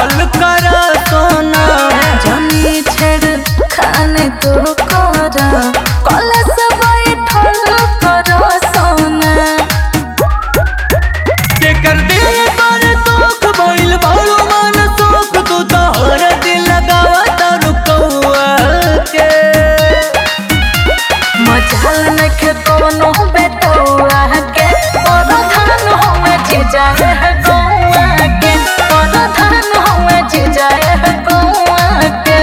कहल कर सोना जनी छेड़ खाने तो कर कॉलेज से बैठल कर सोना जेकर दिल पर दुख भइल बारू मन सुख तू तोहर दिल लगावा तारू कौआ के मचाल नखे कोनो बेटौआ के और धान होवे जे जाए है गौआ के और धान होवे जे जाए है गौआ के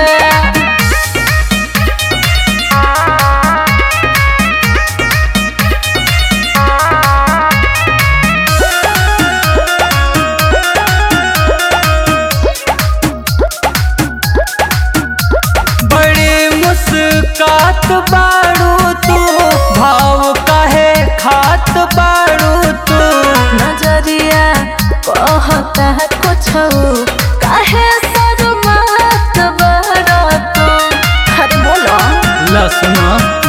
बड़ी मुस्कात बारू तू भाव काहे खात बारू तू नजरिया कहता है कुछ काहे शर्मात बड़ा तू अरे बोलो लसना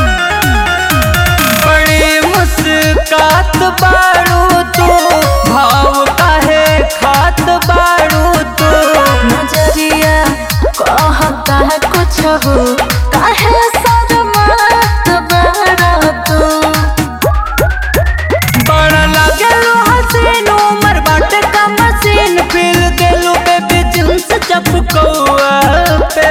बड़ी मुस्कात बारू तू भाव काहे खात बारू तू नजरिया कहता है कुछ काहे शर्मात बड़ा तू बड़ा लागेलो हसीन उमर बाटे का मशीन फील देलू बेबी जींस चपकौआ पे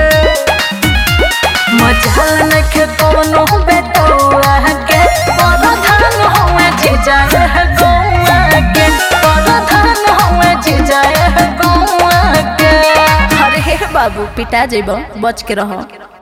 मचाल नखे कोनो बेटौआ के पर धान होवे जे जाए है गौआ के पर धान होवे जे जाए है गौआ के अरे हे बाबू पिटा जेबो बच के रहो